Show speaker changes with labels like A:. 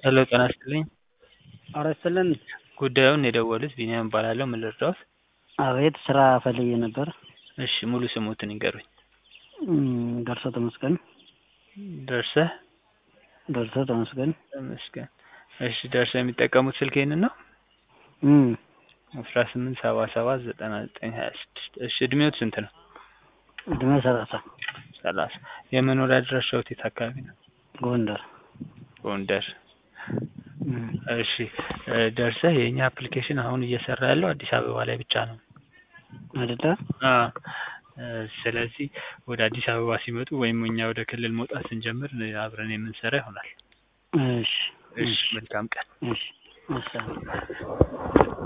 A: ሄሎ ጤና ይስጥልኝ
B: ኧረ ይስጥልን
A: ጉዳዩን የደወሉት ቢኒያም እባላለሁ ምን ልርዳዎት
B: አቤት ስራ ፈልጌ ነበር
A: እሺ ሙሉ ስምዎትን ይንገሩኝ
B: ደርሰው ተመስገን
A: ደርሰህ
B: ደርሰው ተመስገን
A: ተመስገን እሺ ደርሰው የሚጠቀሙት ስልክ ይሄንን ነው
B: እም
A: አስራ ስምንት ሰባ ሰባት ዘጠና ዘጠኝ ሀያ ስድስት እሺ እድሜዎት ስንት ነው
B: እድሜ ሰላሳ
A: ሰላሳ የመኖሪያ አድራሻዎት የት አካባቢ ነው
B: ጎንደር
A: ጎንደር
B: እም
A: እሺ ደርሰህ የእኛ አፕሊኬሽን አሁን እየሰራ ያለው አዲስ አበባ ላይ ብቻ ነው
B: አይደለ
A: አዎ ስለዚህ ወደ አዲስ አበባ ሲመጡ ወይም እኛ ወደ ክልል መውጣት ስንጀምር አብረን የምንሰራ ይሆናል
B: እሺ
A: እሺ መልካም ቀን
B: እሺ እሺ